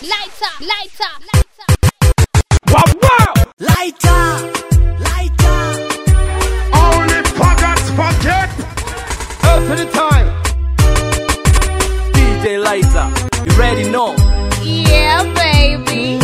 lighter, lighter. Wow, wow! Lighter, lighter. Only faggots forget. Up to the time. DJ Lighter, you ready know? Yeah, baby.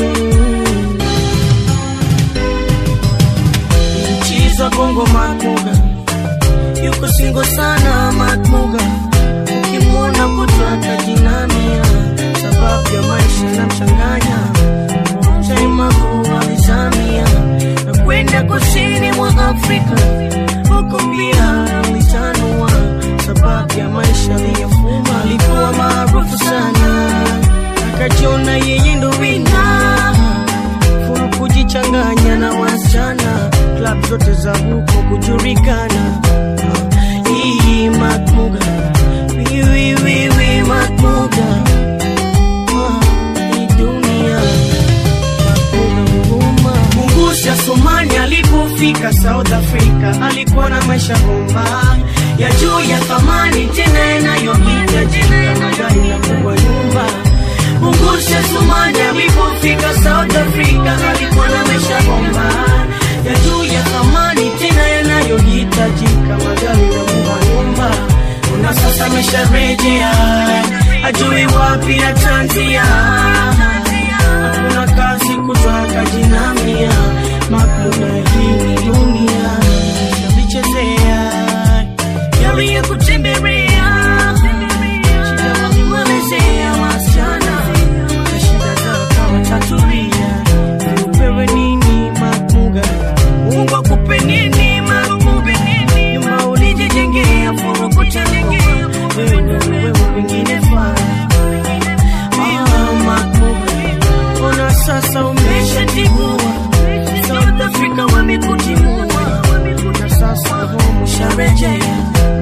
Chiza bongo Matmuga yuko singo sana Matmuga, ukimwona kutwa atajinamia, sababu ya maisha na mchanganya Chaima kuwalizamia na kwenda kusini mwa Afrika, huko pia alitanua, sababu ya maisha aliyofuma. Alikuwa maarufu sana, akajiona yeye ndo wina furu kujichanganya na wasichana klab zote za huko kujulikana Ah, hii makmuga wiwiwiwi makmuga Ah, hii dunia makmuga huruma Mungusha Somani alipofika South Africa alikuwa na maisha bomba ya juu ya thamani tena yanayohitajika magari na kubwa nyumba Mungusha Somani alipofika South Africa alikuwa na maisha bomba ya juu ya thamani tena yanayohitajika magari na kubwa nyumba na sasa amesharejea ajui wapi atanzia hakuna kazi kutoka jinamia makuna hii ni dunia navichezea yali ya kutembelea shida walimwelezea wasichana na shida zao kama tatulia upewe nini makmuga mungu akupe nini makmuga nyuma ulijijengea furu kutengea wewe ndo wewe wengine faa Ah, makmuga ona sasa umeshatigua South Africa wamekutimua na sasa home usharejea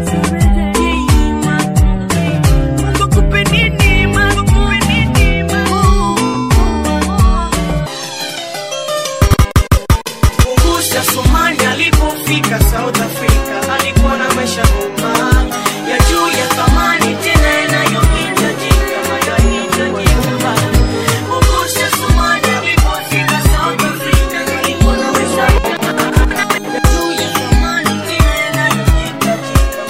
Mungu akupe nini, Mungu akupe nini, Mungusha Somali alipofika South Africa alikuwa na maisha bomba ya juu ya thamani tena yanayohitajika magari kwa nyumba. Mungusha Somali alipofika South Africa alikuwa na maisha bomba ya juu ya thamani tena yanayohitajika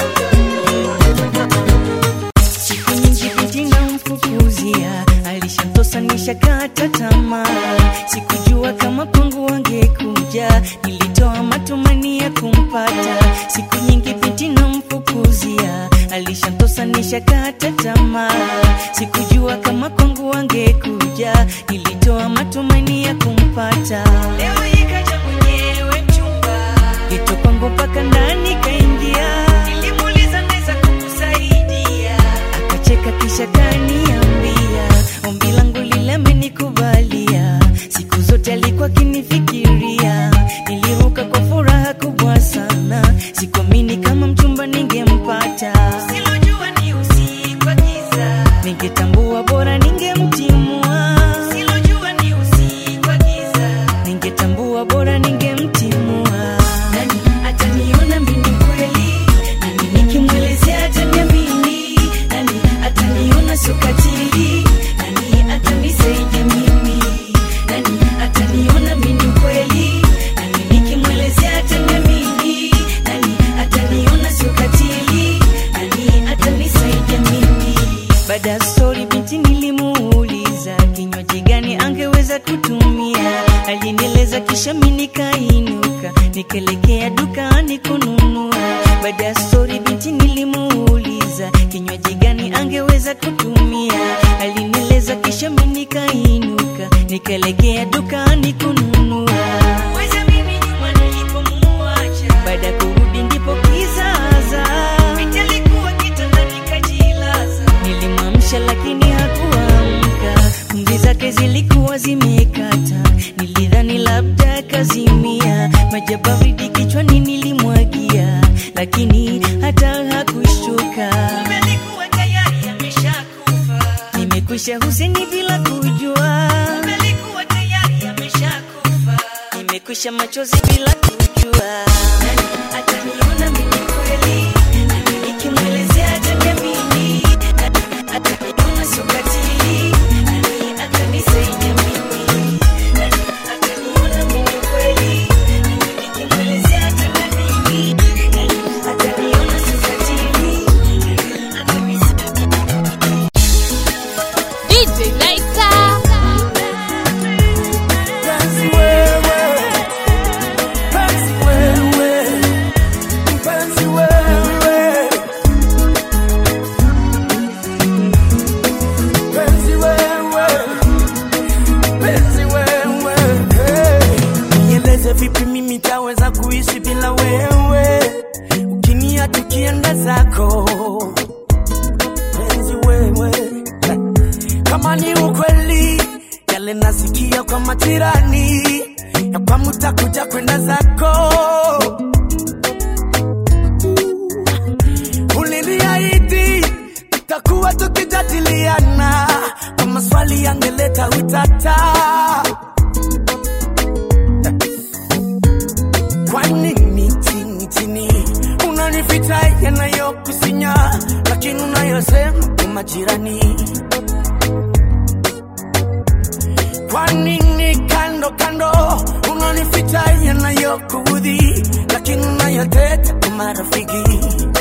Siku nyingi binti namfukuzia, alishamtosanisha kata tamaa. Sikujua kama kwangu wangekuja, nilitoa matumani ya kumpata. Siku nyingi binti namfukuzia, alishamtosanisha kata tamaa. Sikujua kama kwangu wangekuja, nilitoa matumani ya kumpata. Leo ikaja mwenyewe mchumba, geto kwangu mpaka ndani kaingia. Nilimuuliza naweza kukusaidia, akacheka kisha kaniambia ombi langu lile amenikubalia. Siku zote alikuwa akinifikiria, niliruka kwa furaha kubwa sana. Sikuamini kama mchumba ningempata, silojua ni usiku wa giza, ningetambua bora ningemtimua. Silojua ni usiku wa giza, ningetambua bora ningemtimua. Nani ataniona mimi kweli? Nani nikimwelezea ataniamini? Nani ataniona sio katili? Nani atanisaidia mimi? Nani ataniona mimi kweli? Nani nikimwelezea ataniamini? Nani ataniona sio katili? Nani atanisaidia mimi? Baada ya stori binti nilimuuliza kinywaji gani angeweza kutumia, alinieleza kisha mimi nikainuka nikaelekea dukani kununua. Baada ya stori binti nilimuuliza kinywaji gani angeweza kutumia, alinieleza kisha mimi nikainuka nikaelekea dukani kununua. Weza mimi nyuma nilipomuacha, baada ya kurudi ndipo kizaza binti alikuwa kitandani kajilaza, nilimwamsha lakini hakuamka, pumzi zake zilikuwa zimekata, nilidhani labda kazimia, maji ya baridi kichwani nilimwagia, lakini hata hakushtuka. Kumbe alikuwa tayari ameshakufa. Nimekwisha huseni bila kujua, Kumbe alikuwa tayari ameshakufa. Nimekwisha machozi bila kujua, nani ataniona mimi kweli? Nani nikimwelezea ataniamini? Nani ataniona sio katili? Nani kama ni ukweli yale nasikia kwa majirani ya kwamba utakuja kwenda zako uliniahidi tutakuwa tukijadiliana kwa maswali yangeleta utata kwa nini chini chini unanificha yanayokusinya lakini unayosema kwa majirani kwa nini kando kando unanificha yanayokuudhi lakini unayoteta kwa marafiki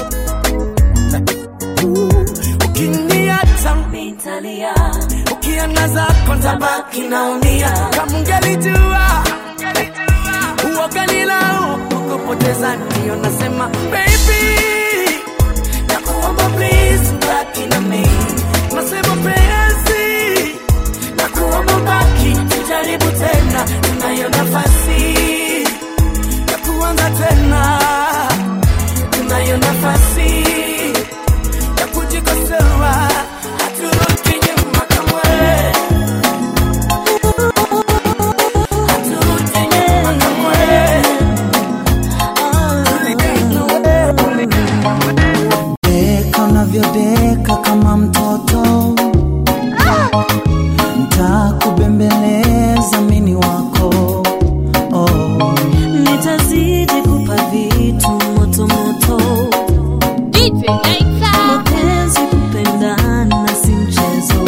ukiniacha nitalia ukiangaza kontabaki naumia kama ungelijua uoganilau ukupoteza ndio nasema baby nakuomba please baki na mimi nasema penzi nakuomba baki tujaribu tena tunayo nafasi ya kuanza tena tunayo nafasi ya kujikosoa haturudi nyuma kamwe haturudi nyuma kamwe Deka unavyodeka kama mtoto, ntakubembeleza mini wako oh. nitazidi kupa vitu moto moto DJ Lighter. mapenzi kupendana si mchezo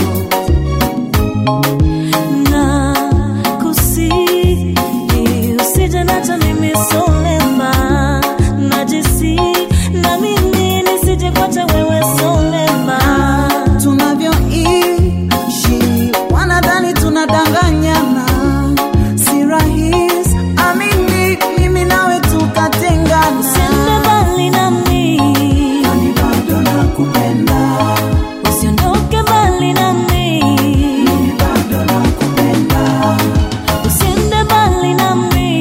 na kusi usije nacha mimi solema najisi na mimi nisije kwacha wewe solema tunavyoishi wanadhani tunadanganyana, si rahisi amini, mimi nawe tukatengana, usiende mbali nami Nami bado nakupenda, usiondoke mbali nami mimi bado nakupenda, usiende mbali nami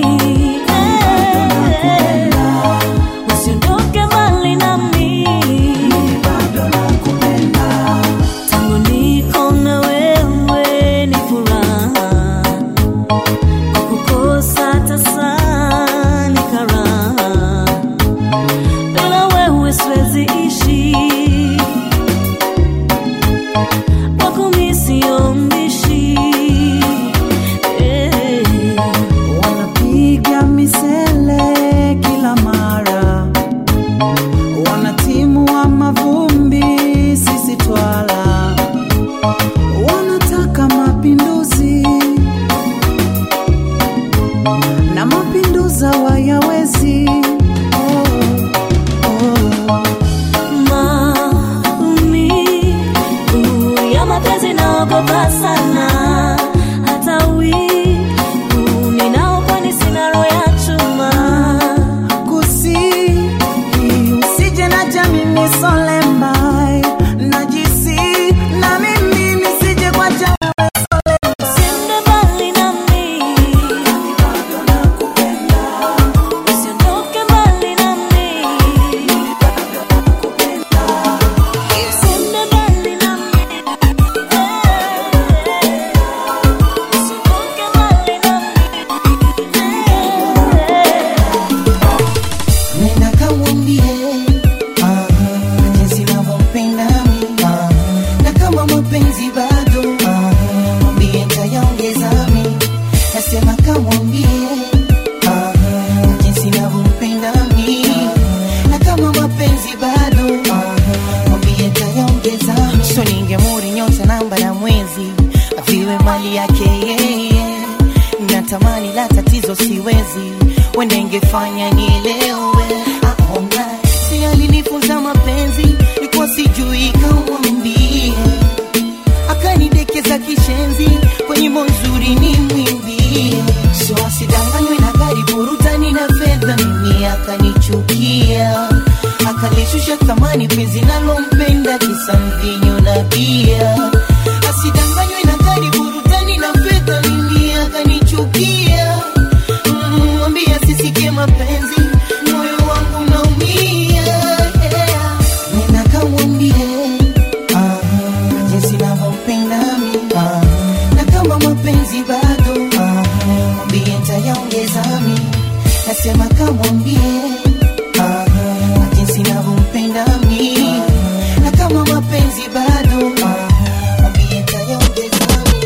eh. usiondoke mbali nami mimi bado nakupenda. tangu niko na wewe ni furaha kwa kukosa tasa ni karaha bila wewe siwezi ishi kwako mi sio mbishi eh. wanapiga misele kila mara, wanatimua mavumbi, sisi twala, wanataka mapinduzi na mapinduza wayawezi oh, oh. maumivu ya mapenzi naogopa sana hata wivu ninaokwani sina roho ya chuma kusi usije na jamini solembai najisi na mimi nisije kwa jamii usiende mbali nami usiondoke mbali nami usiende mbali nami usiondoke mbali nami nenda kamwambie ah, jinsi navyompenda mi ah, na kama mapenzi bado ah, mwambie ntayaongeza mi nasema kamwambie ah, jinsi navyompenda mi na kama mapenzi bado ah, mwambie ntayaongeza mi so ningemuri nyota namba na mwezi aviwe mali yake yeye natamani la tatizo siwezi wende ingefanya nielewe aona si alinifunza mapenzi likuwa sijui kamwambie akanidekeza kishenzi kwenye monzuri ni mwimbie so asidanganywe na gari burutani na fedha mimi akanichukia akalishusha thamani penzi nalompenda kisa mvinyo na bia asidanganywe na gari burutani na fedha mimi akanichukia Mm, mwambie asisikie mapenzi moyo wangu naumia yeah. nenda kamwambie ah, jinsi navyompenda mi sema kamwambie ah, jinsi navyompenda mi na kama mapenzi bado ah, mwambie tayaongeza mi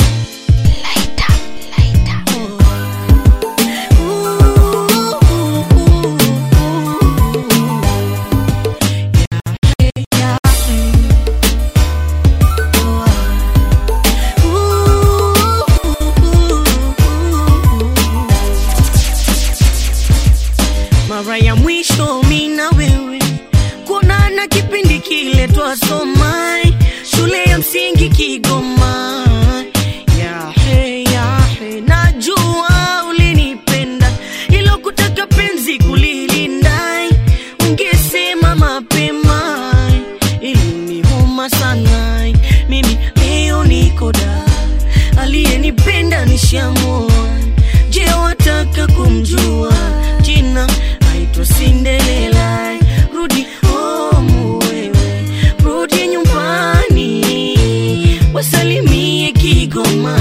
mara ya mwisho mi na wewe kuonana kipindi kile twasoma shule ya msingi Kigoma. Yahe, yahe, najua ulinipenda ilo kutaka penzi kulilinda, ungesema mapema, ilinihoma sana. Mimi leo niko da, aliyenipenda nishamua. Je, wataka kumjua jina? Aitwa Cinderella. Rudi home wewe, rudi nyumbani, wasalimie Kigoma,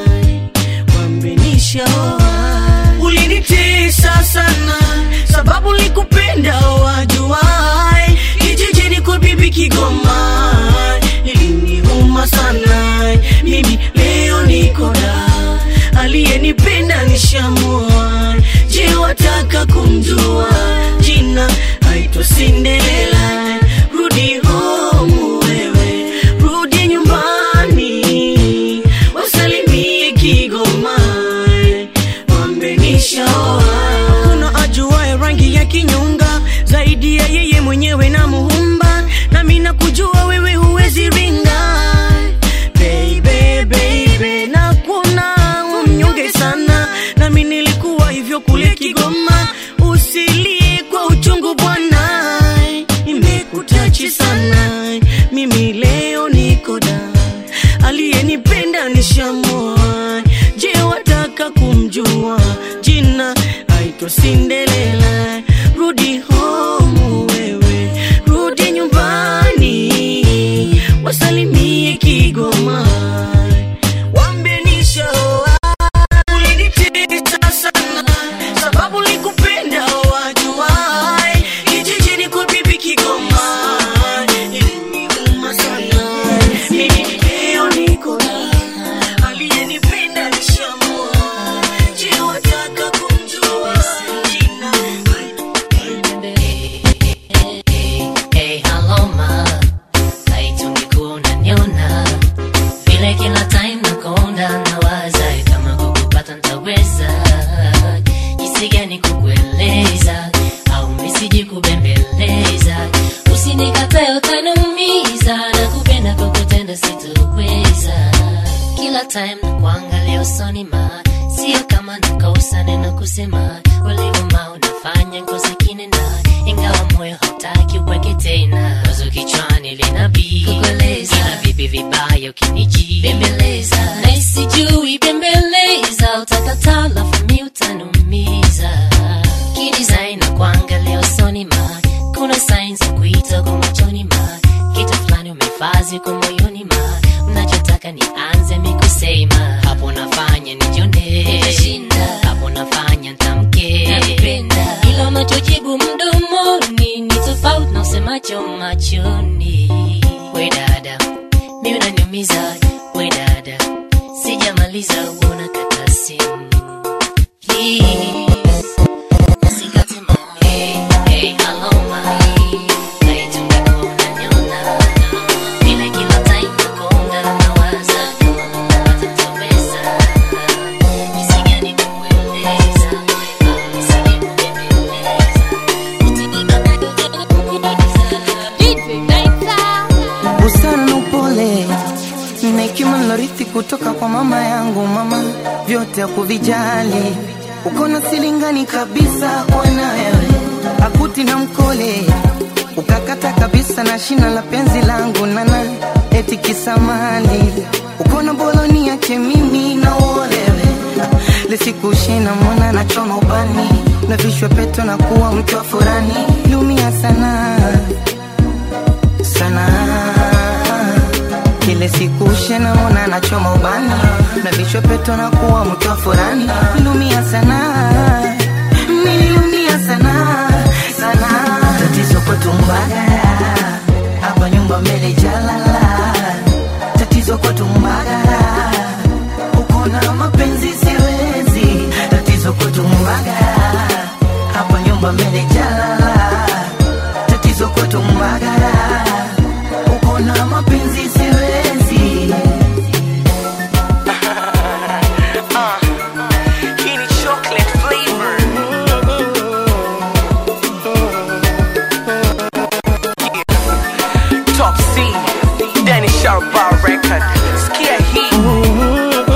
wambenishaoa. Ulinitesa sana sababu likupenda wajuai, kijijini kwa bibi Kigoma, iliniuma sana. Mimi leo niko da, aliyenipenda nishamua. Je, wataka kumjua jina? Aitwa Cinderella. Rudi home wewe, rudi nyumbani, wasalimie Kigoma, wambenishaoa. Kuna ajuaye rangi ya kinyonga zaidi ya yeye mwenyewe na muumba, nami nakujua wewe huwezi ringa baby, baby, na kuna umnyonge sana, nami nilikuwa hivyo kule Kigoma. Usilie kwa uchungu bwana, imekutachi sana. Mimi leo niko da, aliyenipenda nishamoa. Je, wataka kumjua jina? Aitwa Cinderella. Rudi home wewe, rudi nyumbani, wasalimie Kigoma, wambenishaoa ulinitesa sana sababu likupenda wajuai kijijini kwa bibi Kigoma iliniuma sana mimi leo niko na aliyenipenda nishamua je wataka kumjua jina Hey, hello ma, haitungekuwa unaniona vile kila time nakonda nawaza kama kukupata ntaweza jinsi gani kukueleza au misiji kubembeleza usinikatae utaniumiza na kupenda kwa kutenda sitoweza kila time na kuangalia usoni ma sio kama nakosa neno kusema ulivyoma unafanya ngozi kinena ingawa moyo hautaki uweke tena wazo kichwani linabii kukueleza ila vipi vibaya ukiniji bembeleza na isijui bembeleza utakataa lafu mi utanumiza kidesign na kuangalia usoni ma kuna signs za kuita kwa machoni ma kitu fulani umefazi kwa moyoni ma mnachotaka nianze mikusema hapo nafanya nijone hapo nafanya ntamke ila unachojibu mdomoni ni tofauti na usemacho machoni we dada mi unaniumiza we dada sijamaliza uona kata simu Please, usikate moyo. Hey, hello, my. Haitungekuwa unaniona. Vile kila time nakonda nawaza kama watatoweza. Jinsi gani kukueleza, au nisije kubembeleza. DJ Naita. busara na upole na hekima nilorithi kutoka kwa mama yangu mama vyote hakuvijali uko na silingani kabisa kwana wewe akuti na mkole ukakata kabisa na shina la penzi langu nana eti kisamali uko na boloni yake mimi na uolewe lisikushina mwana na choma ubani na vishwe peto na kuwa mtu wa furani liumia sana sana kile siku shena mona nachoma ubani na vichwa peto na kuwa mtu wa furani nilumia sana niliumia sana sana tatizo kwetu mbagara hapa nyumba mbele jalala tatizo kwetu mbagara uko na mapenzi siwezi tatizo kwetu mbagara hapa nyumba mbele jalala tatizo kwetu mbagara uko na mapenzi siwezi Hii ni chocolate flavor. Top C, Danny Sharp Bar Record. Sikia hii.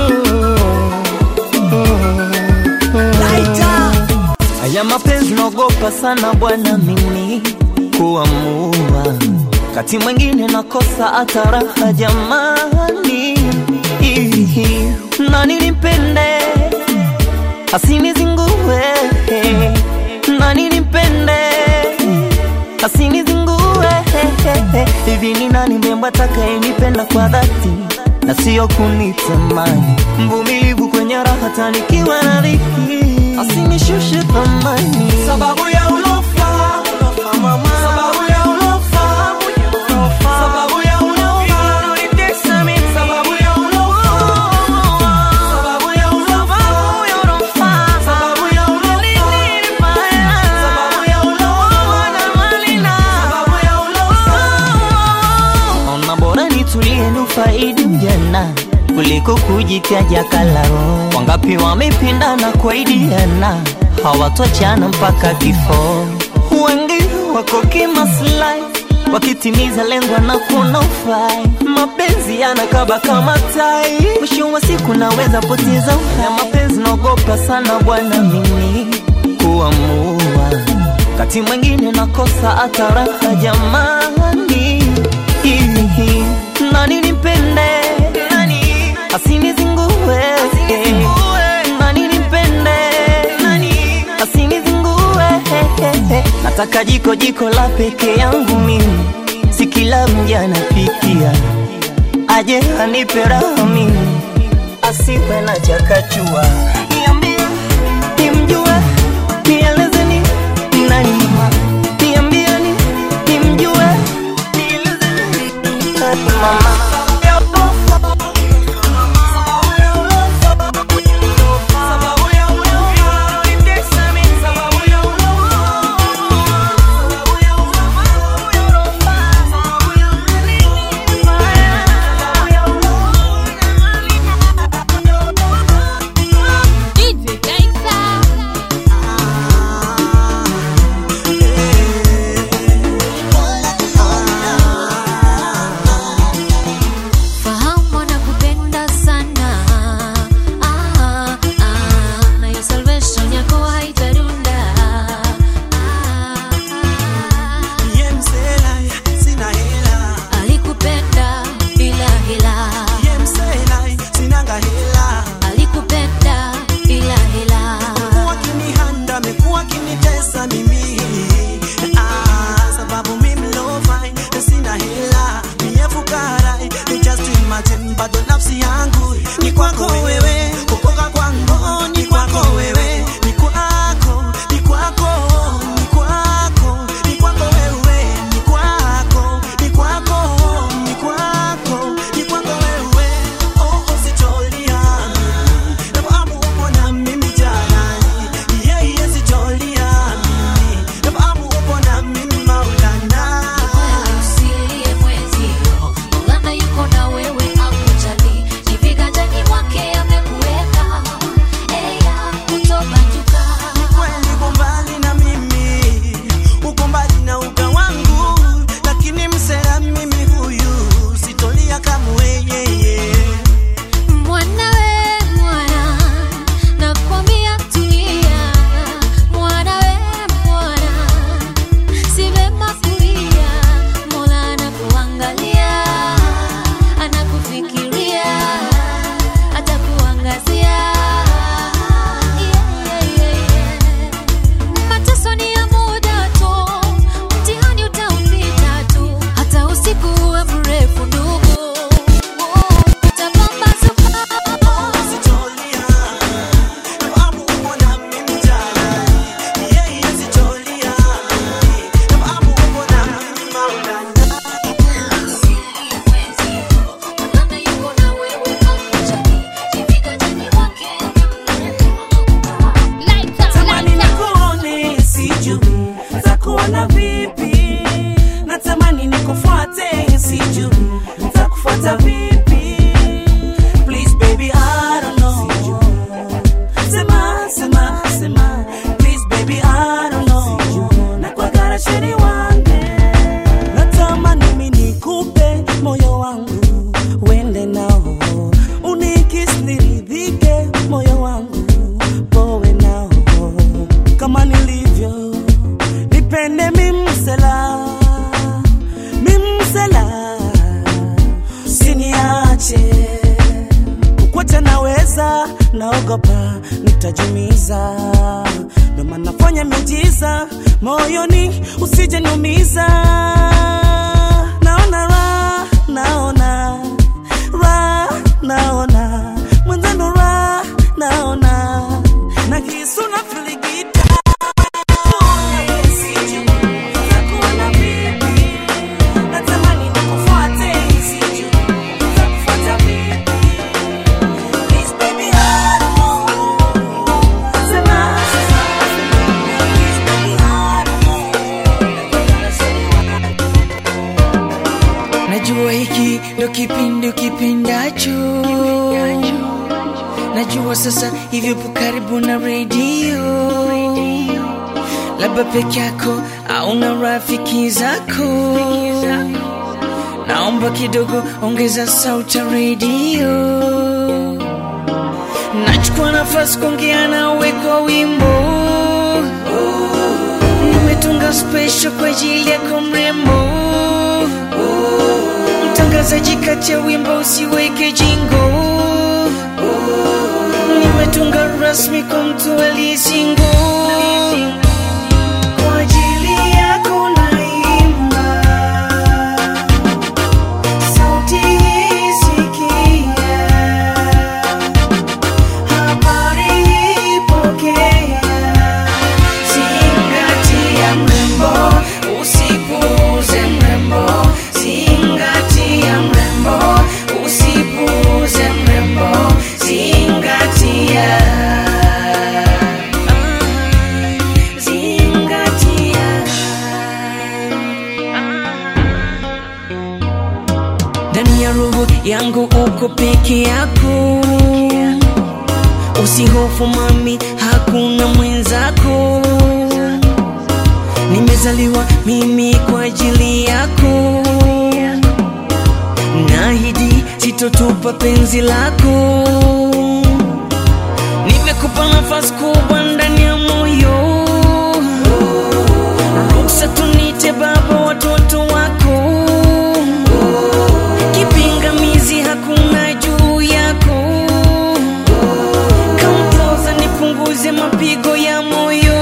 Haya mapenzi naogopa sana bwana mimi kuamua, kati mwingine nakosa hata raha jamani, Ihi, nani nimpende asinizingue, nani nimpende asinizingue, hivi ni nani mrembo atakayenipenda kwa dhati na sio kunitamani, mvumilivu kwenye raha tanikiwa na dhiki, asinishushe thamani Sababu ya ulofa, ulofa mama. Sababu ya ulofa, ulofa. Sababu ya ulofa, unanitesa mimi. Sababu ya ulofa, sababu ya ulofa, sababu ya ulofa, sababu ya ulofa, sababu ya ulofa. Ona bora nitulie nufaidi ujana kuliko kujitaja kalaro. Wangapi wamependana kuaidiana hawatoachana mpaka kifo. Wengi wako kimaslahi wakitimiza lengo na kuna ufai. Mapenzi yanakaba kama tai, mwisho wa siku naweza poteza uhai. Mapenzi naogopa sana bwana mimi kuamua, kati mwingine nakosa hata raha jamani. Ihi, nani nimpende nani asinizingue nani nimpende nani asinizingue nataka jiko jiko la peke yangu mimi si kila mja anapikia aje anipe raha mimi asiwe na chakachua niambie nimjue nielezeni nani mama niambieni nimjue nielezeni nani mama DJ Gangsta. Fahamu nakupenda sana ah, ah, na hiyo salvation yako haitarunda ah, ah. Ye msela, sina hela. Alikupenda bila hila, Ye msela, sinanga hela. alikupenda bila hila. Amekuwa akinihanda, amekuwa akinitesa mimi. Ah, sababu mimi low fine, sina hela. Mie fukara, ni just imagine, bado nafsi yangu ni kwako wewe, kukoka kwangu ni kwako wewe, ni kwako, ni kwako, ni kwako, ni kwako wewe, ni kwako, ni kwako, ni kwako, ni kwako wewe. Oh, oh, sicholia mimi, nafahamu upo na mimi jalali, yeah, yeah, sicholia mimi, nafahamu upo na mimi Maulana. Wewe usilie mwezio, Maulana yuko na wewe akujali, ni viganjani mwake amekuweka, eya kutobanduka. kweli uko mbali na mimi, uko mbali na uga wangu, lakini msera mimi huyu sitolia kamwe yeye. Mwana we mwana, nakwambia tulia. Mwana we mwana, si vema kulia. Mola anakuangalia, anakufikiria, atakuangazia. Yeah, yeah, yeah, yeah. Mateso ni ya muda tu, mtihani utaupita tu, hata usiku uwe mrefu ndugu, utapambazuka. Sitolia, nafahamu uko na mimi jalali, naogopa nitajumiza ndo maana nafanya miujiza moyoni usije niumiza naona ra naona ra naona mwenzano ra naona na kisu na filigita Natamani nikufuate, sijui nitakufuata vipi. Please baby, I don't know. Sema, sema, please baby, I don't know. najua hiki ndo kipindi kipindacho najua sasa hivi upo karibu na redio labda peke yako au na rafiki zako naomba kidogo ongeza sauti ya redio nachukua nafasi kuongea nawe kwa wimbo nimetunga special kwa ajili yako mrembo mtangazaji kati ya wimbo usiweke jingo nimetunga rasmi kwa mtu aliyesingo kwa ajili yako naimba sauti hii sikia habari hii pokea zingatia mrembo usipuuze mrembo zingatia mrembo usipuuze mrembo zingatia zingatia ndani ya roho yangu uko peke yako usihofu mami hakuna mwenzako nimezaliwa mimi kwa ajili yako nahidi sitotupa penzi lako nimekupa nafasi kubwa ndani ya moyo ruksa tunite baba watoto wako kipingamizi hakuna juu yako kampoza nipunguze mapigo ya moyo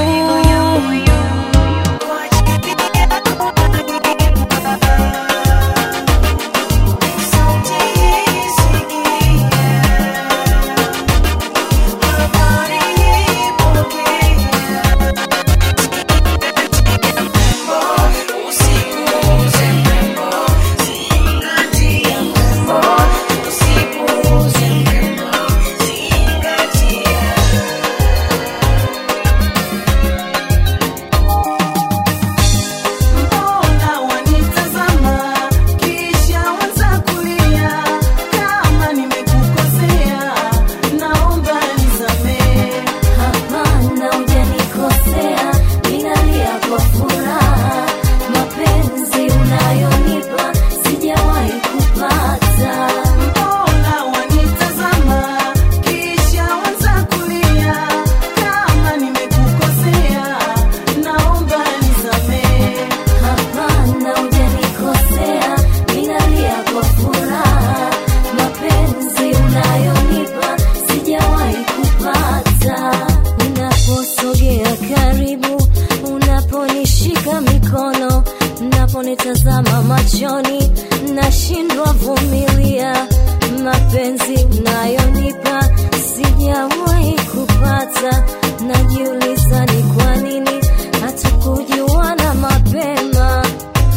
Mbona wanitazama kisha waanza kulia? Kama nimekukosea naomba nisamehe. Hapana, hujanikosea, ninalia kwa furaha. Mapenzi unayonipa sijawahi kupata. Mbona wanitazama kisha waanza kulia? Kama nimekukosea naomba nisamehe. Hapana, hujanikosea, ninalia kwa furaha. Mapenzi unayonipa sijawahi kupata. Unaposogea karibu, unaponishika mikono, unaponitazama machoni, nashindwa vumilia. Mapenzi unayonipa sijawahi kupata. Najiuliza ni kwa nini hatukujuana mapema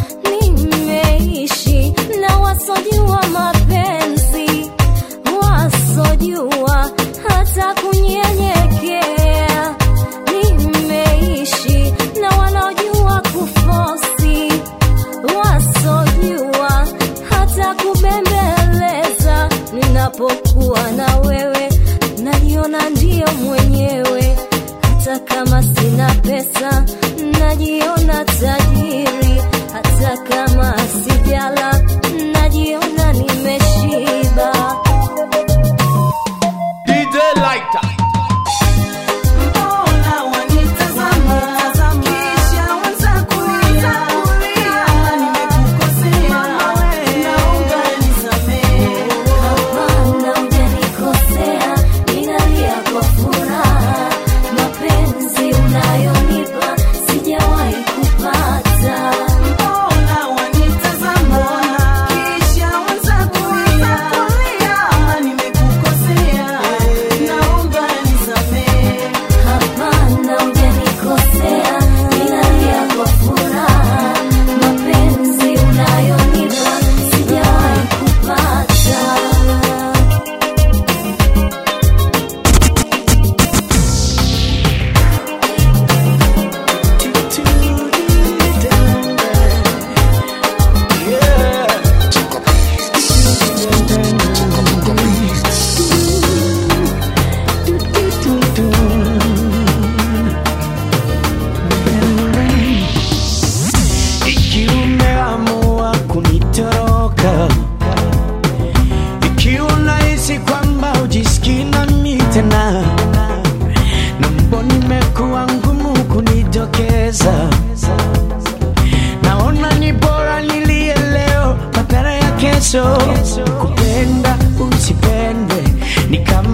nimeishi na wasojua mapenzi wasojua hata kunyenyekea nimeishi na wanaojua kufosi wasojua hata kubembeleza ninapokuwa na wewe najiona ndiyo mwenyewe hata kama sina pesa najiona tajiri hata kama sijala najiona nimeshiba DJ Lighter. Mbona wanitazama kisha waanza kulia? Kama nimekukosea naomba nisamehe. Hapana, hujanikosea, ninalia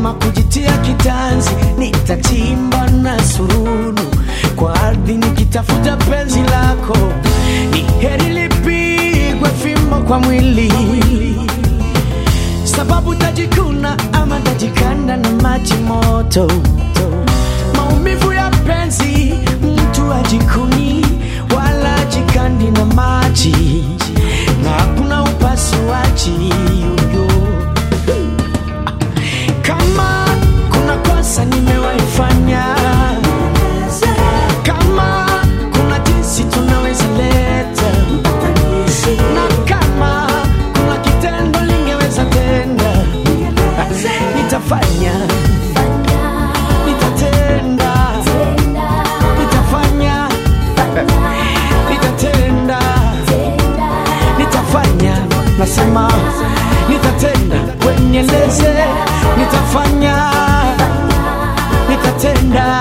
kama kujitia kitanzi nitachimba na surunu kwa ardhi nikitafuta penzi lako ni heri lipigwe fimbo kwa mwili sababu tajikuna ama tajikanda na maji moto maumivu ya penzi mtu ajikuni wala ajikandi na maji na hakuna upasuaji yoyo kama kuna kosa nimewaifanya kama kuna jinsi tunaweza leta na kama kuna kitendo lingeweza tenda nitafanya nitatenda nitafanya nitatenda nitafanya nasema nitatenda wenyeleze nitafanya nitatenda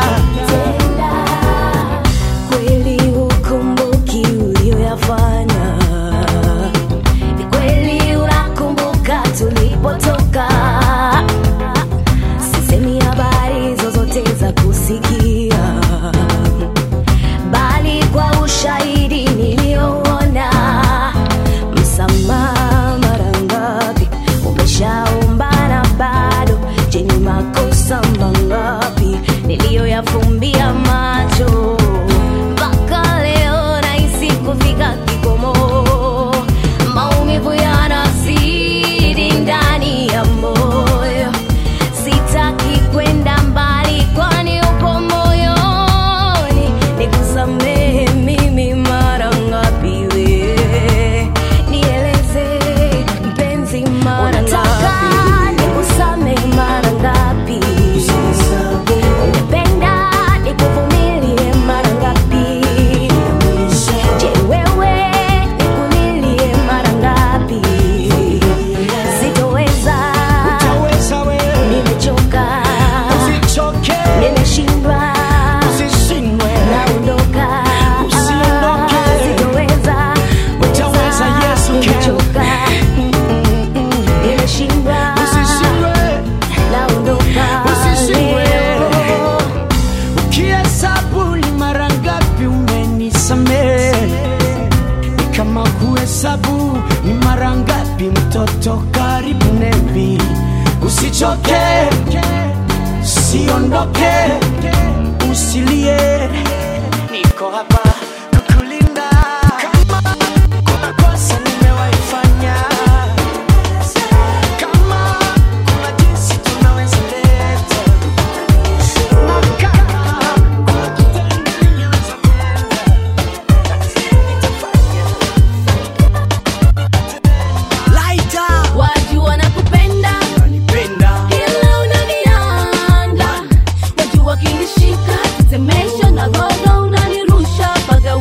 kweli hukumbuki ulioyafanya ni kweli unakumbuka tulipotoka sisemi habari zozote za kusikia bali kwa ushahidi niliyouona msamaha mara ngapi umeshaombana bado je ni makosa mangapi niliyoyafumbia macho mpaka leo nahisi kufika kikomo maumivu yanazidi ndani ya moyo sitaki kwenda mbali kwani upo moyoni nikusamehe mimi mara ngapi we nieleze mpenzi mara ngapi nikusamehe mara ngapi ungependa nikuvumilie mara ngapi je wewe nikulilie mara ngapi sitoweza utaweza wewe nimechoka usichoke nimeshindwa usishindwe naondoka Usiondoke. sitoweza Utaweza, Yesu can. nimechoka nimeshindwa usishindwe naondoka Usishindwe. leo. ukihesabu ni mara ngapi umenisamehe ni kama kuhesabu ni mara ngapi mtoto karibu nebi usichoke usiondoke usilie niko hapa kukulinda kama kuna kosa nimewaifanya kama kuna jinsi tunaweza leta na kama kuna kitendo ningeweza wajua nakupenda ila unanianda wajua kinishika tetemesha na roho unanirusha mpaka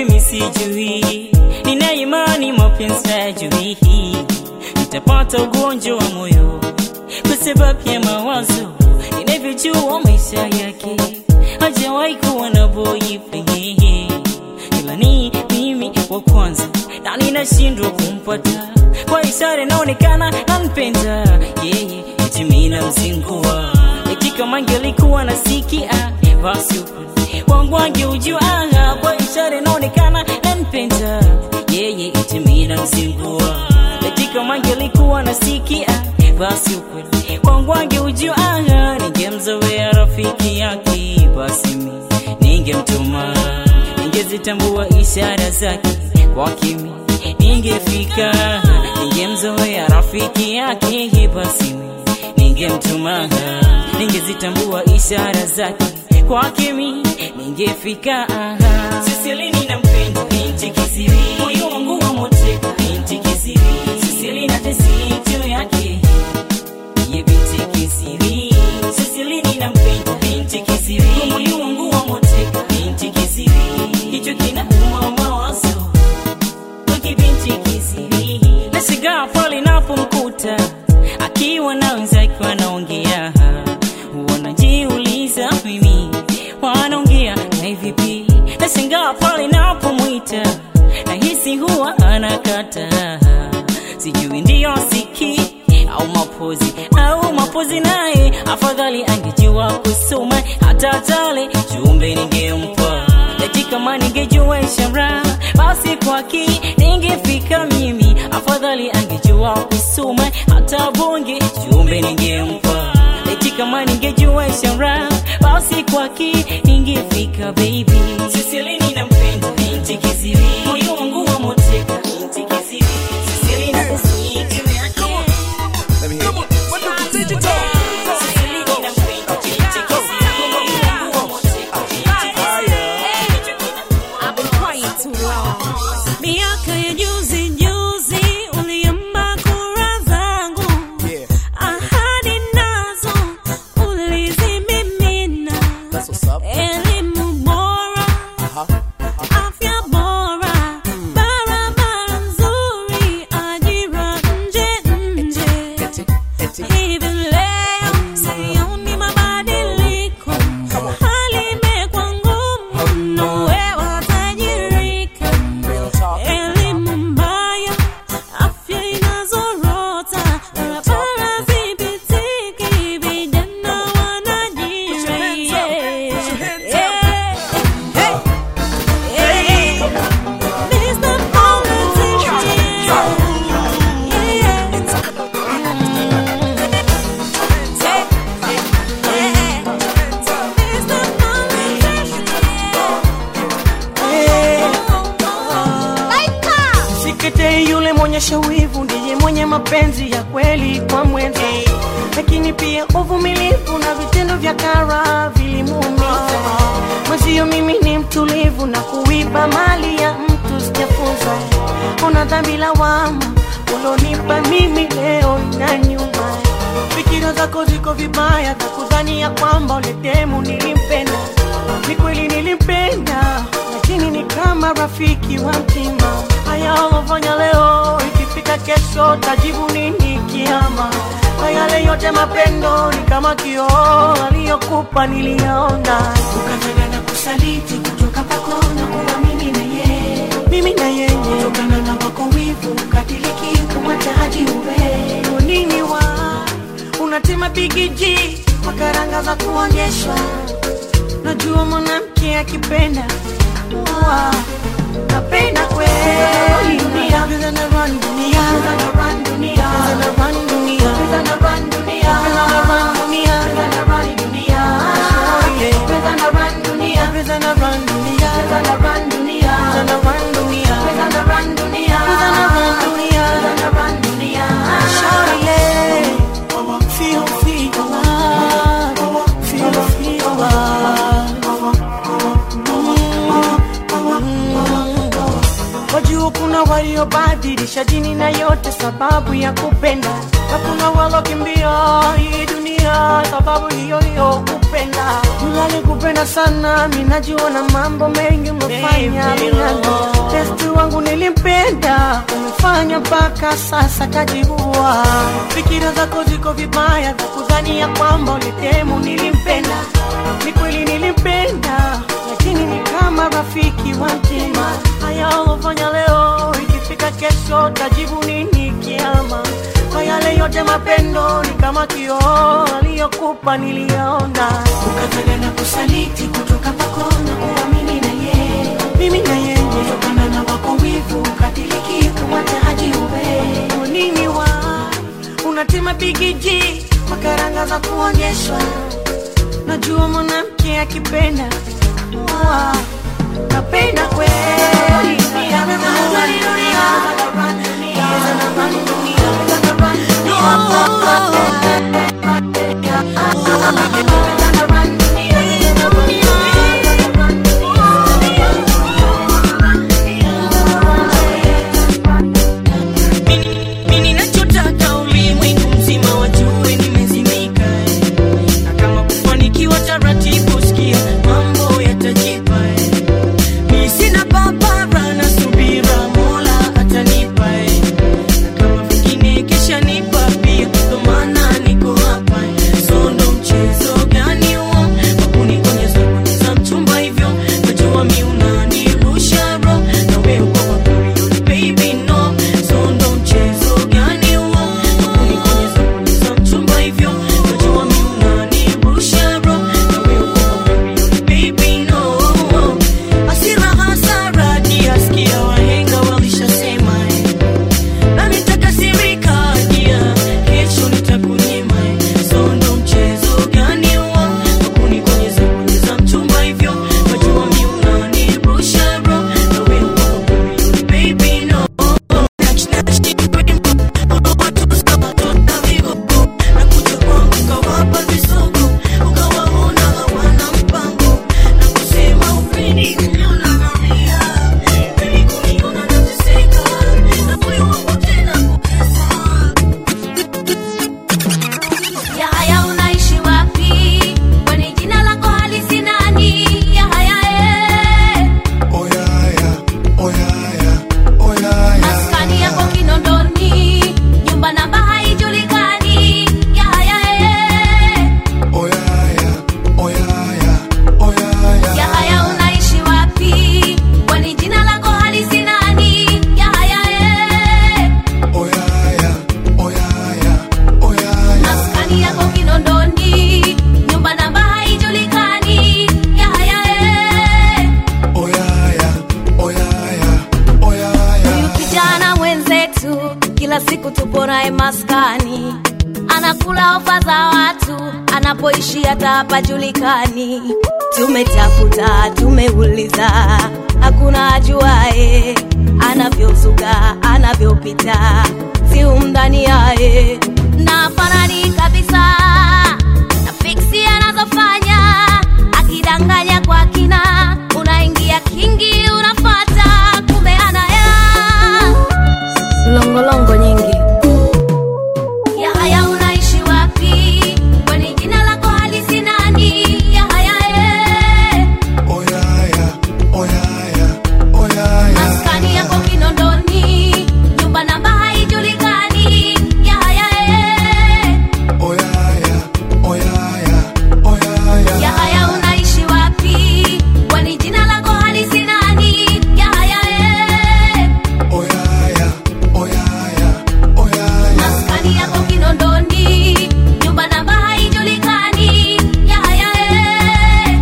mimi sijui, nina imani mapenzi hayajui, nitapata ugonjwa wa moyo kwa sababu ya mawazo ninavyojua maisha yake, hajawahi kuwa na boyfriend, ila ni mimi wa kwanza na ninashindwa kumpata kwa ishara inaonekana nampenda yeye, eti mimi namzingua, eti kama angelikuwa nasikia basi wangu angeujua kwa ishara inaonekana nampenda yeye, eti mimi namzingua, eti kama angelikuwa nasikia basi ukweli wangu angeujua ningemzoea rafiki yake, basi mimi ningemtuma, ningezitambua ishara zake kwa kimi ningefika, ningemzoea rafiki yake, basi mimi ningemtuma, ningezitambua ishara zake kwa kimi ningefika. Sisilini nampenda binti kisiri, moyo wangu wamoteka binti kisiri, Sisili na tesi juu yake ye binti kisiri, Sisilini nampenda binti kisiri, moyo wangu wamoteka binti kisiri, hicho kinauma mawazo wiki binti kisiri, nashangaa pale napomkuta akiwa na wenzake wanaongea, wanajiuliza mimi wanaongea na vipi? Nashangaa pale napomwita nahisi huwa anakata, sijui ndiyo siki au mapozi au mapozi, naye afadhali angejua kusoma hata tale jumbe ningempa eti kama ningejua ishara basi kwaki ningefika mimi, afadhali angejua kusoma hata bonge jumbe ningempa eti kama ningejua ishara basi kwaki ningefika baby. Sisilini nampenda binti kisiri, moyo wangu wamoteka binti kisiri, Sisilini na tesi juu yake. Sisilini nampenda binti kisiri, moyo wangu wamoteka binti kisiri. I've been quiet too long. Miaka ya juzi juzi uliomba kura zangu, ahadi nazo ulizimimina, elimu bora, afya bora, barabara nzuri, ajira nje nje. Hivi leo sioni mabadiliko, hali imekuwa ngumu mno, wewe watajirika. Elimu mbaya, afya inazorota, barabara zipitiki, vijana wanajira. Mr. Sikete yule mwonyesha wivu ndiye mwenye mapenzi ya kweli kwa mwenza, lakini pia uvumilivu na vitendo vya kara vilimuumiza mwenzio. Mimi ni mtulivu na kuiba mali ya mtu sijafunza. Una dhambi lawama ulonipa mimi leo na nyuma. Fikira zako ziko vibaya za kudhani ya kwamba uletemu nilimpenda. Ni kweli nilimpenda, lakini ni kama rafiki wa mtima. Haya ulofanya leo, ikifika kesho tajibu nini kiama? Kwa yale yote mapendo ni kama kioo aliyokupa niliyaona, ukafanya na kusaliti kutoka kwako na kuwa mimi na yeye, mimi na yeye, kutokana na wako wivu ukatiliki kumwacha haji uwe Kwa nini wa unatema bigiji kwa karanga za kuonyeshwa Najua mwanamke akipenda Wa, napenda kweli dunia Pesa na run dunia Pesa na run dunia Pesa na run dunia Pesa na run dunia Pesa na run dunia Pesa na run dunia Pesa na run dunia Pesa na run dunia Pesa na run dunia Pesa na run dunia Pesa na run dunia Pesa na run dunia Pesa na run dunia Shawty, yeah. Feel, feel alive. Feel, feel alive. Wajua kuna waliobadilisha dini na yote sababu ya kupenda, na kuna walokimbia hii dunia sababu hiyo hiyo kupenda. kupenda Yule kupenda sana minajiona mambo mengi umefanya minano testi wangu nilimpenda umefanya mpaka sasa kajiua fikira zako ziko vibaya za kudhania kwamba ulitemu nilimpenda ni kweli nilimpenda lakini ni kama rafiki wa mtima haya ulofanya leo ikifika kesho tajibu nini kiama kwa yale yote mapendo ni kama kioo aliyokupa niliyaona ukatana na kusaliti kutoka kwako na kuamini na yeye mimi na yeye kutokana na wako wivu ukatiliki kumwacha haji uwe nini wa unatima bigiji kwa karanga za kuonyeshwa najua mwanamke akipenda wa napenda kweli Mimi ninachotaka ulimwengu mzima wajue nimezimika eh. na kama kufanikiwa taratibu, sikia mambo yatajipa eh. Mimi sina papara na subira, Mola atanipa eh. na kama vingine kesha nipa pia, ndo maana niko hapa eh. so ndo mchezo gani huo wa kunikonyeza konyeza mchumba hivyo, najua mi unanirusha bro na wewe uko kwa period baby no so ndo mchezo gani huo wa kunikonyeza konyeza mchumba hivyo, najua mi unanirusha bro na wewe uko kwa period baby no hasira hasara kiasikia wahenga walishasema eh. na nitakasirika dia kesho nitakunyima eh. so ndo mchezo gani huo wa kunikonyeza konyeza mchumba hivyo najua mi unanirusha bro na wewe uko kwa period baby no Yahaya unaishi wapi? Kwani jina lako halisi nani? Yahaya eh. Maskani yako Kinondoni, nyumba namba haijulikani. Yahaya eh. Yahaya unaishi wapi? Kwani jina lako halisi nani? Yahaya eh. Maskani yako Kinondoni, nyumba namba haijulikani. Yahaya eh. Huyu kijana mwenzetu kila siku tupo naye maskani, anakula ofa za watu, anapoishi hata hapajulikani. Tumetafuta, tumeuliza, hakuna ajuae anavyozuka, anavyopita, si umdhani yaye na fanani kabisa na fiksi anazofanya, akidanganya kwa kina, unaingia kingi, unafata kumbe ana hela longolongo nyingi. Yahaya unaishi wapi? Kwani jina lako halisi nani? Yahaya eh. Maskani yako Kinondoni, nyumba namba haijulikani. Yahaya eh. Yahaya unaishi wapi? Kwani jina lako halisi nani? Yahaya eh. Maskani yako Kinondoni, nyumba namba haijulikani. Yahaya eh.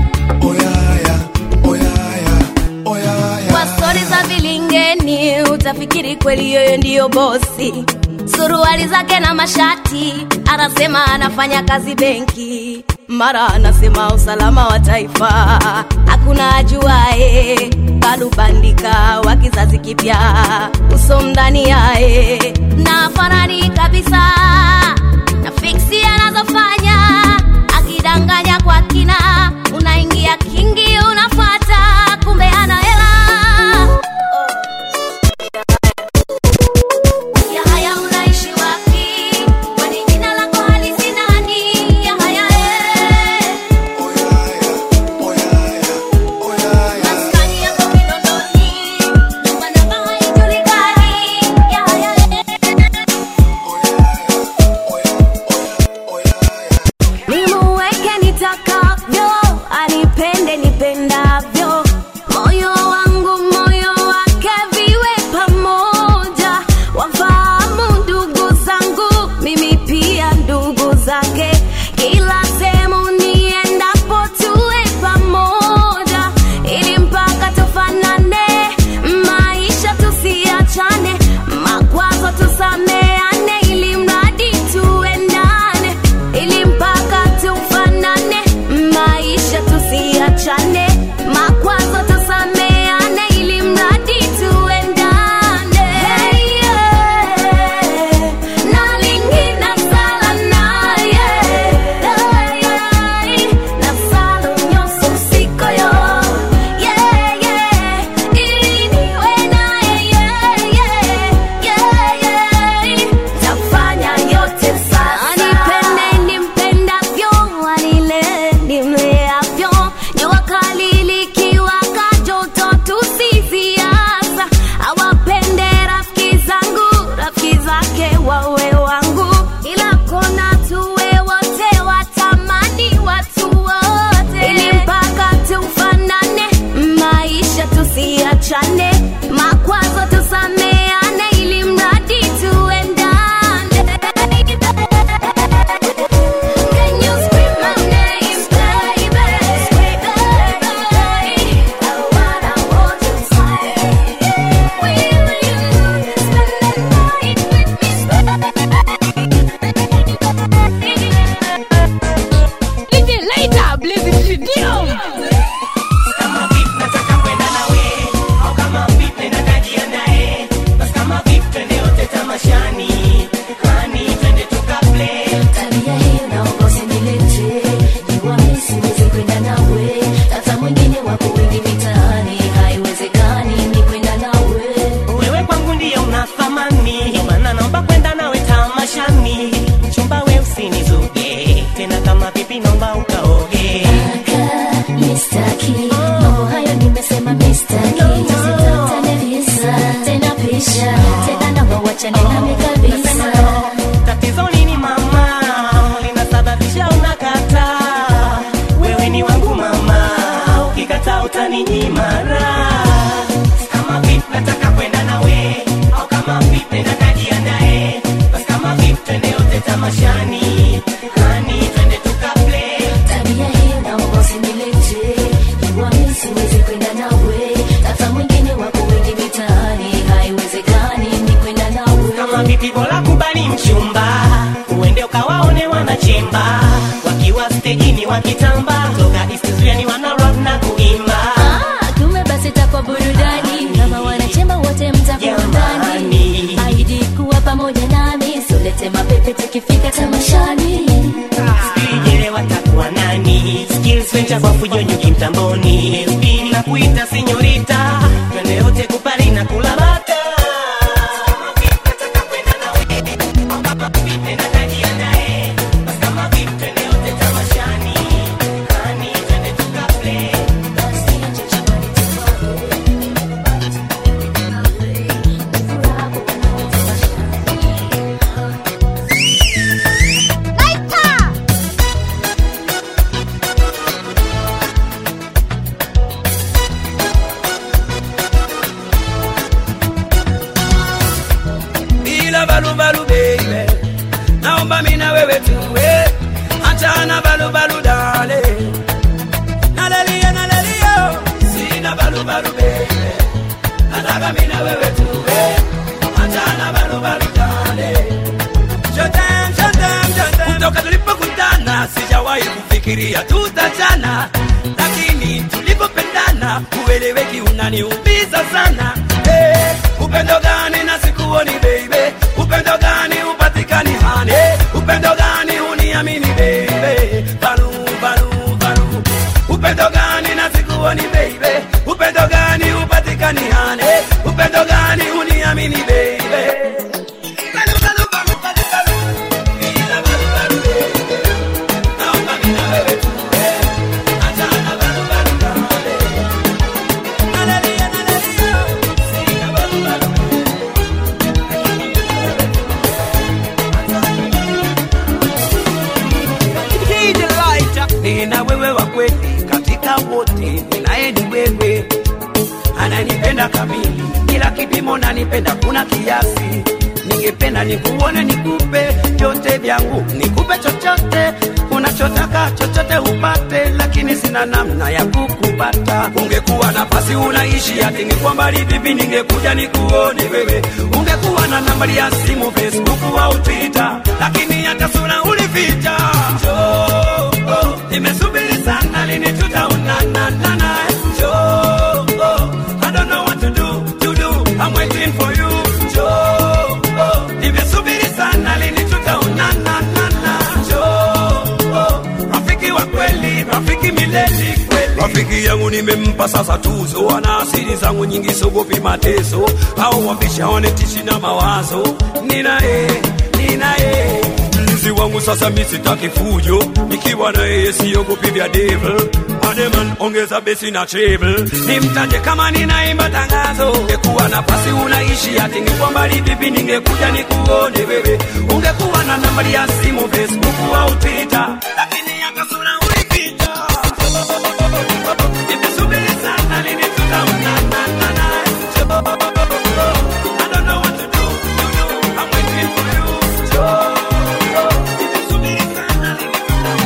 Kwa stori za vilingeni utafikiri kweli yeye ndiyo bosi. Suruali zake na mashati, anasema anafanya kazi benki, mara anasema usalama wa taifa. Hakuna ajuae, bado bandika wa kizazi kipya, uso mndani yae na farani kabisa na fiksi anazofanya, akidanganya kwa kina, unaingia kingi, unafata kumbe ana hela. Yahaya unaishi wapi? Kwani jina lako halisi nani? Yahaya eh. achane nami kabisa tatizo nini mama linasababisha unakataa wewe ni wangu mama ukikataa utaninyima raha kama vipi nataka kwenda nawe au kama vipi nakajiandae basi kama vipi twende yote tamashani hani twende tukaplay tabia hii naomba usinilete jua mi siwezi kwenda nawe tata mwingine wako wengi mitaani haiwezekani ni kwenda nawe kama vipi bora kubali mchumba uende ukawaone wanachemba wakiwa stejini wakitamba toka istizuani wana rock na kuimba Ah, kumbe basi takwa burudani kama wanachemba wote mtakuwa ndani aidi kuwa pamoja nami solete mapepe tukifika tamashani Sijele watakuwa nani skills venture kwa fujonyo kimtamboni FB na kuita senyorita twende yote kupari na kula bata bila balubalu baby naomba mina wewe tuwe achana balubalu dale nalelia nalelia sina balubalu baby nataka mina wewe tuwe achana balubalu dale Jotem, jotem, jotem. kutoka tulipokutana sijawahi kufikiria tutachana lakini tulipopendana ueleweki unaniumiza sana hey, upendo gani na sikuoni baby upendo gani upatikani hani upendo gani uniamini baby balu balu balu upendo gani na sikuoni baby upendo gani upatikani hani upendo gani uniamini baby Balu, balu, balu, balu, balu. Bila balu, balu, baby. Naomba mina wewe tuwe. Achana balu, balu, dale. Nalelia, nalelia. Sina balu, balu, DJ Lighter. nina wewe wa kweli katika wote, ninaye ni wewe, ananipenda kamili, kila kipimo nanipenda, kuna kiasi. Ningependa nikuone, nikupe vyote vyangu, nikupe chochote unachotaka, chochote upate, lakini sina namna ya kukupata. Ungekuwa nafasi unaishi ati ningekuwa mbali vipi, ningekuja nikuone wewe. Ungekuwa na nambari ya simu, Facebook au Twitter, lakini hata sura ulificha. Njoo, oh, nimesubiri sana, lini tutaonana nana? Njoo, oh, I don't know what to do, to do, I'm waiting for you. Njoo, oh, nimesubiri sana, lini tutaonana nana? Njoo, oh, rafiki wa kweli, rafiki milele kweli. Rafiki yangu nimempa sasa tuzo, ana asili zangu nyingi, sogopi mateso au wambisha wanetishi na mawazo. Ninaye, ninaye mlinzi wangu sasa, mi sitaki fujo, nikiwa na yeye siogopi vya devil. Ademan, ongeza besi na treble, nimtaje kama ninaimba tangazo. Ungekuwa nafasi unaishi ati ningekuwa mbali vipi, ningekuja nikuone wewe. Ungekuwa na nambari ya simu Facebook au Twitter, lakini hata sura ulificha. Nimesubiri sana, lini tutaonana? I don't know what to do, to do. I'm waiting for you. Joe, nimesubiri sana, lini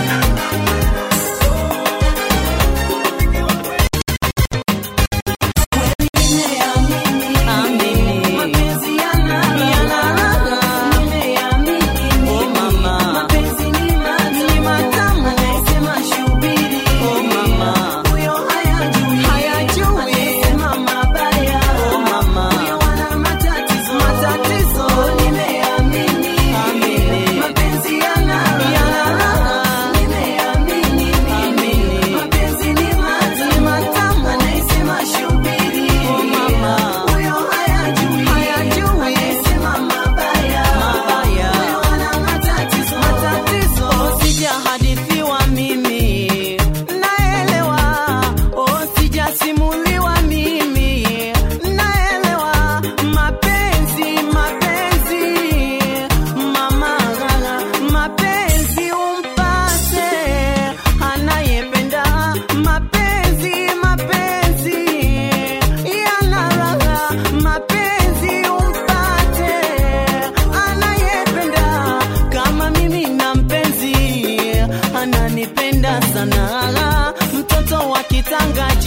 Sijahadithiwa mimi naelewa, oh, sijasimuliwa mimi naelewa, mapenzi mapenzi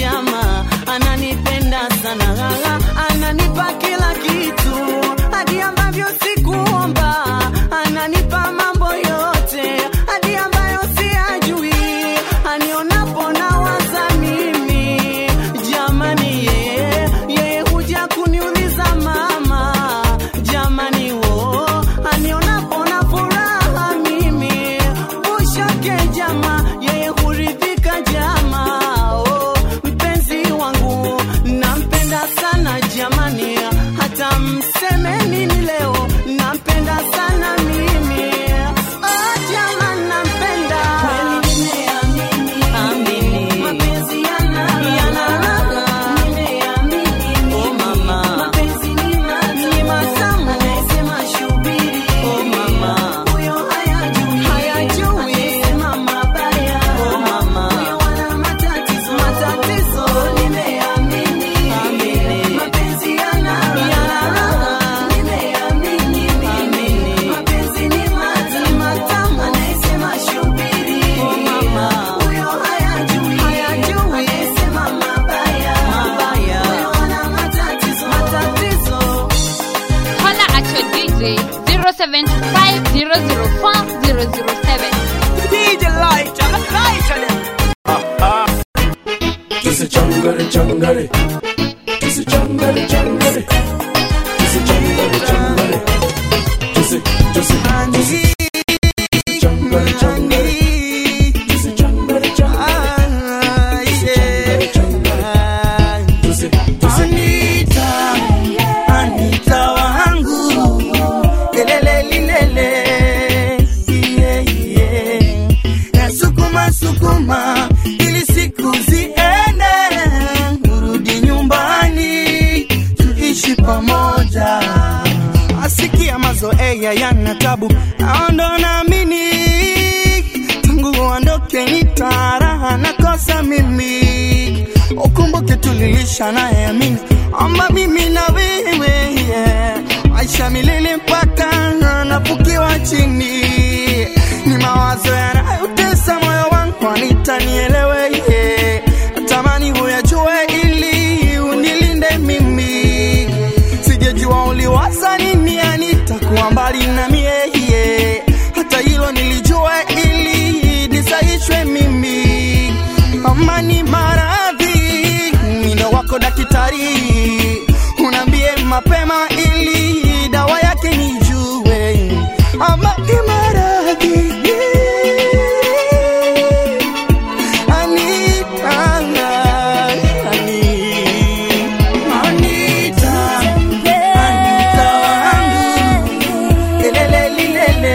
chama ananipenda sana ananipa kila kitu hadi ambavyo sikuomba ananipa mambo yote hadi ambayo siyajui anionapo na waza mimi jamani yeye yeye huja kuniuliza mama jamani wo anionapo na furaha mimi ushake jama yeye huridhika jama oh, mpenzi wangu nampenda sana jamani hata mseme nini leo nampenda sana mimi oh, jama nampenda Amini. Mapenzi yana yana nimeamini oh mama ni matamu anayesema shubiri oh mama huyo hayajui hayajui anayesema mabaya oh mama huyo wana matatizo matatizo nimeamini amini mapenzi yana yana nimeamini amini mapenzi ni matamu matamu anayesema shubiri oh mama huyo hayajui hayajui anayesema mabaya mabaya huyo wana matatizo matatizo Holla at your DJ 075 004 007. DJ Lighter, lighter them. Kisi changare changare Kisi changare changare Kisi changare changare Kisi kisi kisi Kisi changare changare Kisi changare changare Kisi changare changare Kisi kisi Anita, Anita wangu, lelele lilele, yeah, yeah. Na sukuma sukuma ili siku ziende, urudi nyumbani tuishi pamoja. Asikia mazoea yana tabu, naondo naamini tangu uondoke nitaraha nakosa mimi ukumbuke tulilisha naye amini amba mimi na wewe yeah. maisha milele mpaka nafukiwa chini ni mawazo yanayotesa moyo wangu anitanielewe yeah. natamani huyajue ili unilinde mimi sijejua uliwaza nini anitakuwa mbali na mie yeah. hata hilo nilijua ili nisaishwe mimi amani maradhi mino wako daktari unaambie mapema ili dawa yake nijue amani maradhi Anita, Anita, Anita wangu, lelele lilele.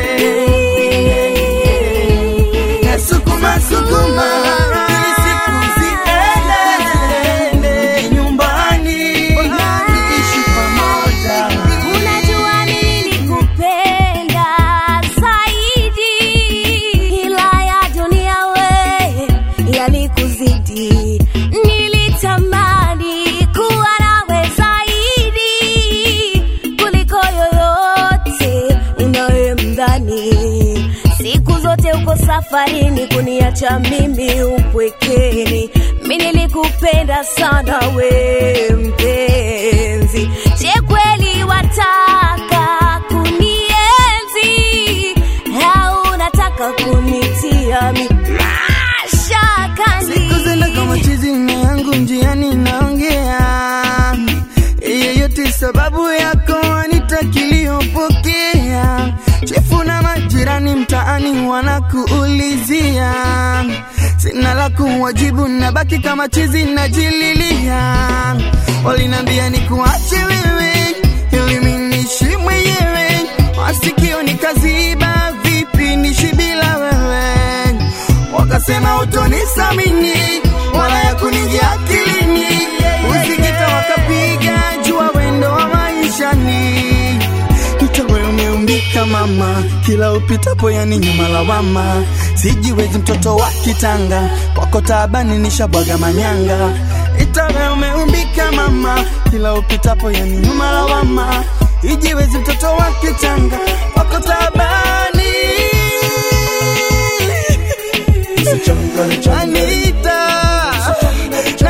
Na sukuma sukuma ili siku ziende nyumbani ishi pamoja. Unajua nilikupenda zaidi, ila ya dunia we yalikuzidi. Nilitamani kuwa nawe zaidi kuliko yoyote unayemdhani. Siku zote uko safarini kuniacha mimi upwekeni. Mi nilikupenda sana we mpenzi, je kweli wataka kunienzi au unataka kunitia mi mashakani? Siku zile kama chizi na yangu njiani naongea yeyote sababu yako anitakiliyopokea chefu na majirani mtaani wanakuulizia sina la kuwajibu nabaki kama chizi najililia walinambia ni kuache wewe ili minishi mwenyewe masikio nikaziba vipi nishi bila wewe wakasema utonisamini wala ya kuningia akilini usikita wakapiga jua wendo wa maishani utawe umeumbika mama kila upitapo yani nyuma lawama sijiwezi mtoto wa kitanga kwako taabani nishabwaga manyanga itawe umeumbika mama kila upitapo yani nyuma lawama ijiwezi mtoto wa kitanga kwako taabani Anita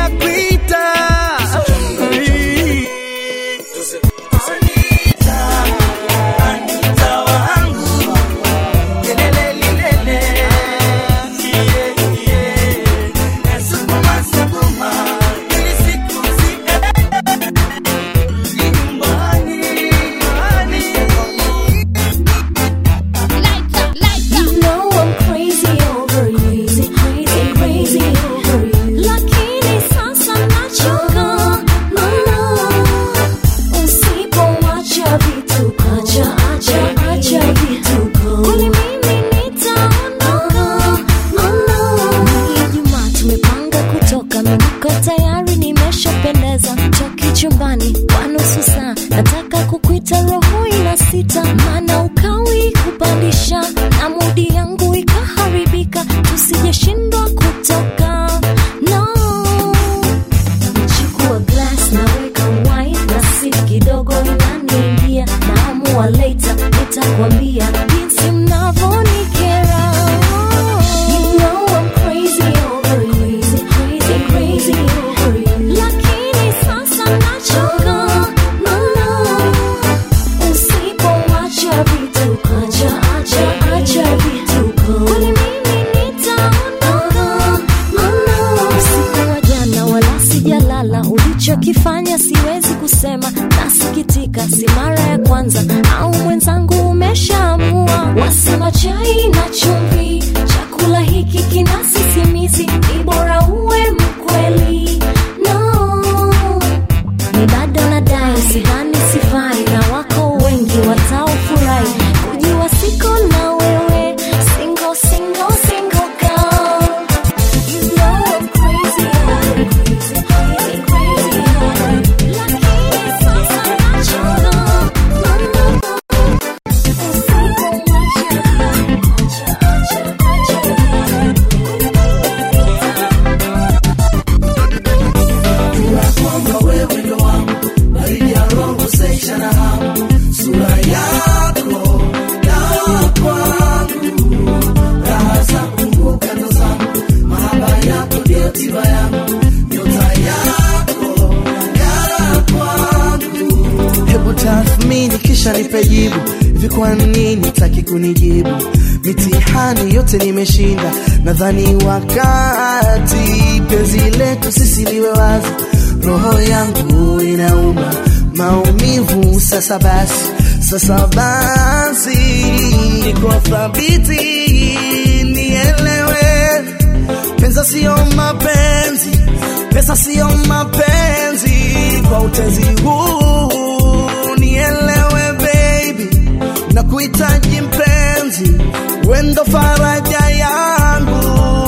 hata roho ina sita maana ukawi kupandisha na mudi yangu ikaharibika tusijeshindwa kutoka no nachukua glass naweka wine na si kidogo inaniingia naamua later nitakwambia jinsi mnavonikera You know I'm crazy over you, crazy, crazy over you. Lakini sasa nachoka, no, no. Usipoacha vituko, acha, acha, acha vituko. Kwani mimi nitaondoka, no, no. Usiku wa jana wala sijalala, ulichokifanya siwezi kusema, nasikitika, si mara ya kwanza, au mwenzangu umeshaamua. Wasema chai na chumvi, chakula hiki kina sisimizi, ni bora uwe mkweli. No, ni bado nadai, sidhani sifai, na wako wengi wataofurahi kujua siko na wewe, single, single, single girl. You know I'm crazy, I'm crazy, crazy, crazy over you. Lakini sasa nachoka, no, no, kwamba wewe ndo wangu baridi ya roho seisha na hamu sura yako dawa kwangu raha zangu kando zangu mahaba yako ndio tiba yangu nyota yako ngara kwangu hebu tathmini kisha nipe jibu hivi kwa nini taki kunijibu mitihani yote nimeshinda nadhani wakati penzi letu sisi liwe wazi roho yangu inauma maumivu sasa basi sasa basi niko thabiti nielewe pesa siyo mapenzi pesa siyo mapenzi kwa utezi huu nielewe baby na kuhitaji mpenzi wendo faraja yangu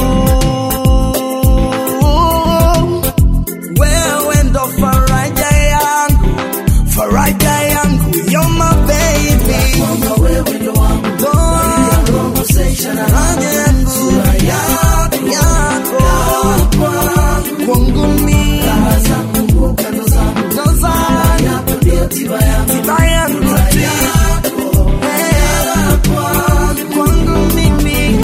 wewe ndo faraja yangu faraja yangu you're my baby kwamba wewe ndo wangu baridi ya roho seisha na hamu sura yako yako kwangu mi raha zangu kando zangu ndo zangu yako ndio tiba yangu tiba yangu yako ngara kwangu kwangu mimi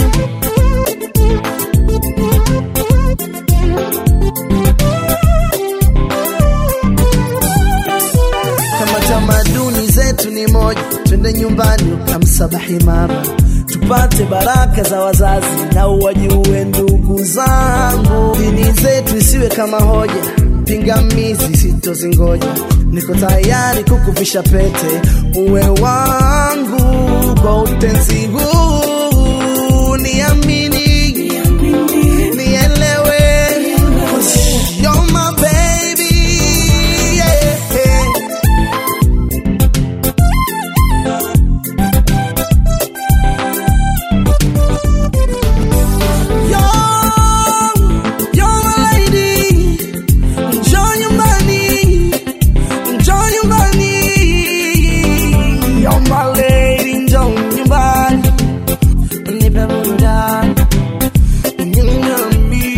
kama tamaduni zetu ni moja twende nyumbani ukamsabahi mama tupate baraka za wazazi na uwajue ndugu zangu dini zetu isiwe kama hoja pingamizi sitozingoja niko tayari kukuvisha pete uwe wangu kwa utenzi huu niamini nielewe You're my baby yeah. You're my lady, njoo nyumbani, njoo nyumbani. You're my lady, njoo nyumbani, nipe burudani, nyumbani.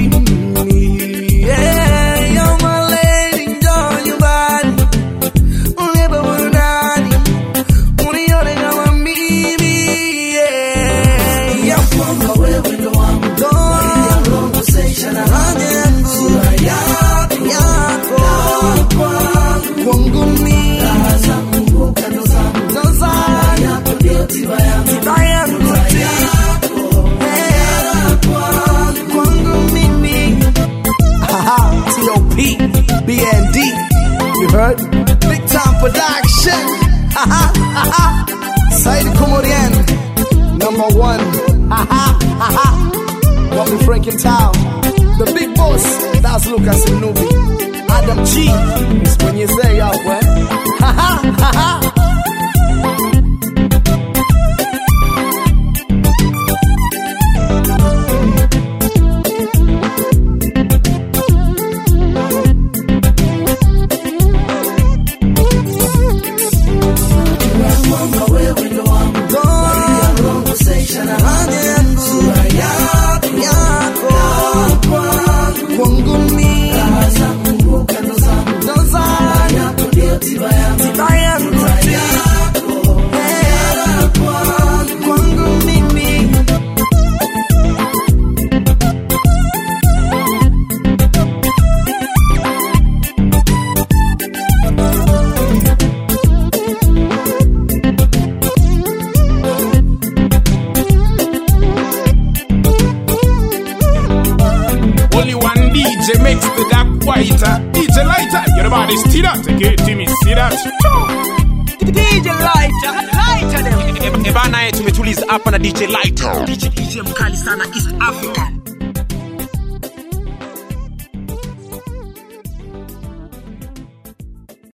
Yeah, you're my lady, njoo nyumbani, nipe burudani, unione kama mimi. Yeah, yeah. kwamba wewe ndo wangu baridi ya roho seisha na hamu sura yako yako kwangu kwangu mi raha zangu kando zangu ndo zangu yako ndio tiba yangu tiba yangu yako ngara kwangu kwangu mimi Haha, T.O.P. BND You heard? Big time production Haha, haha. Said Komorian Number one Haha, haha. Got me freaking town The big boss That's Lucas Nubi Adam G is when you say up, eh? Haha, haha. Get me, see that? DJ Lighter, lighter them. E- e- Ebana, eh, tumetuliza hapa na DJ Light. DJ, DJ mkali sana East Africa.